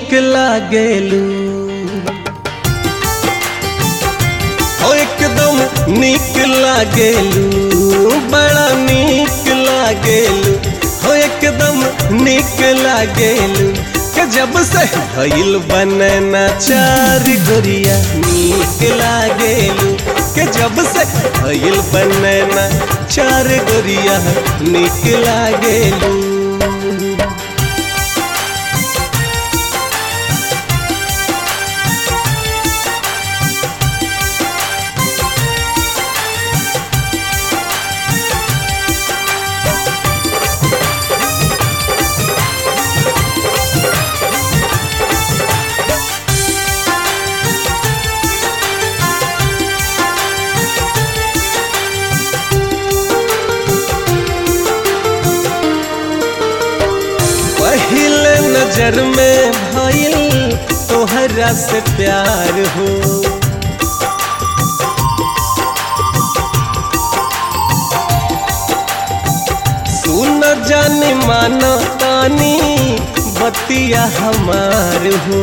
नीक लागेलू ओ एकदम नीक लागेलू बड़ा नीक लागेलू हो एकदम नीक लागेलू के जब से भइल बनना चार गोरिया नीक लागेलू के जब से भइल बनना चार गोरिया नीक लागेलू पहले नजर में भइल तोहरा से प्यार हो सुन जानी माना तानी बतिया हमार हो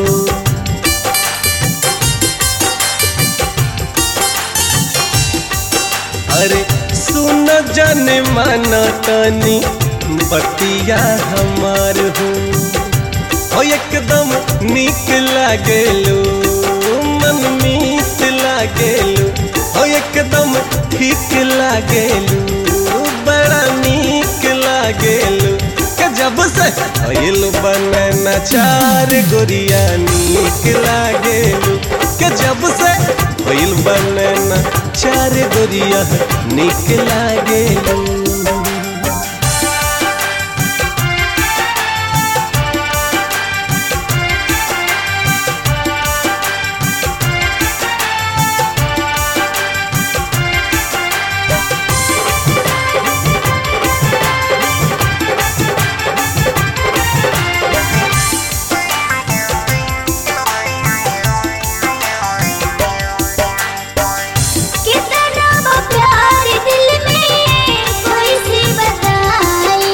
अरे सुन जाने माना तानी बतिया हमार हो हो एकदम नीक लागेलू मन मीत लागेलू हो एकदम ठीक लागेलू बड़ा नीक लागेलू के जब से भइल बनना चार गोरिया नीक लागेलू के जब से भइल बनना चार गोरिया नीक लागेलू कितना वो प्यार दिल में कोई सी बताई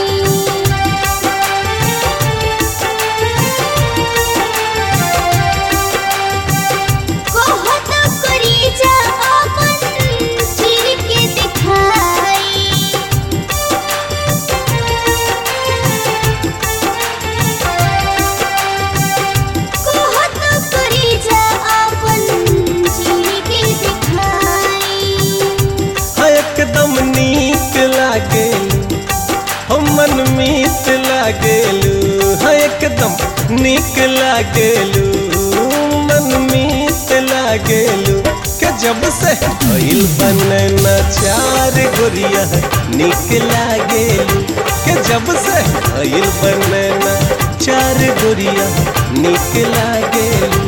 कोहो तो करी जा अपन चीर के दिखाई कोहो तो करी जा अपन चीर के दिखाई हाँ एकदम नीक लागेलू हम मन मीत लागेलू हाँ एकदम नीक लागेलू मन मीत लागेलू के जब से भइल बनना चार गोरिया नीक लागेलू के जब से भइल बनना चार गोरिया नीक लागेलू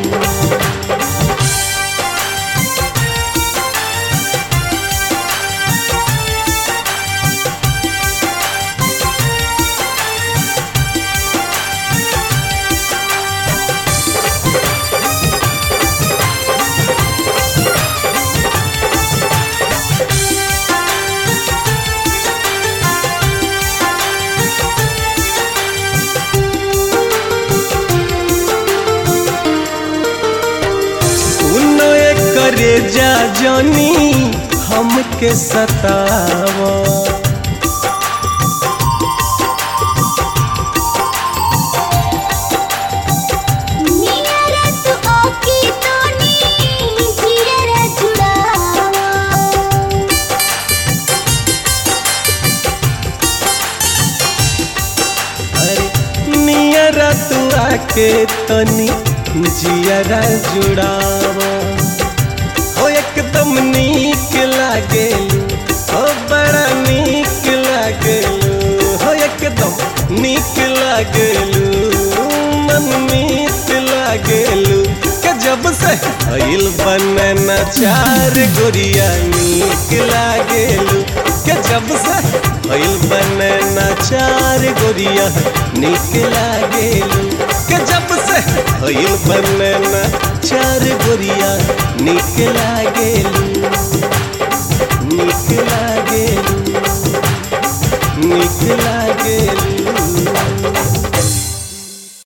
सुनो करे जा जानी हमके सतावा नियरा तू ओकी तोनी जियरा जुड़ावा अरे नियरा तू आके तनी जियरा जुड़ावा हो एकदम नीक लागेलू हो बड़ा नीक लागेलू हो एकदम नीक लागेलू मन मीत लागेलू के जब से भइल बनना चार गोरिया नीक लागेलू के जब से भइल बनना चार गोरिया नीक लागेलू के जब से भइल बनना चार गोरिया नीक लागेलू नीक लागेलू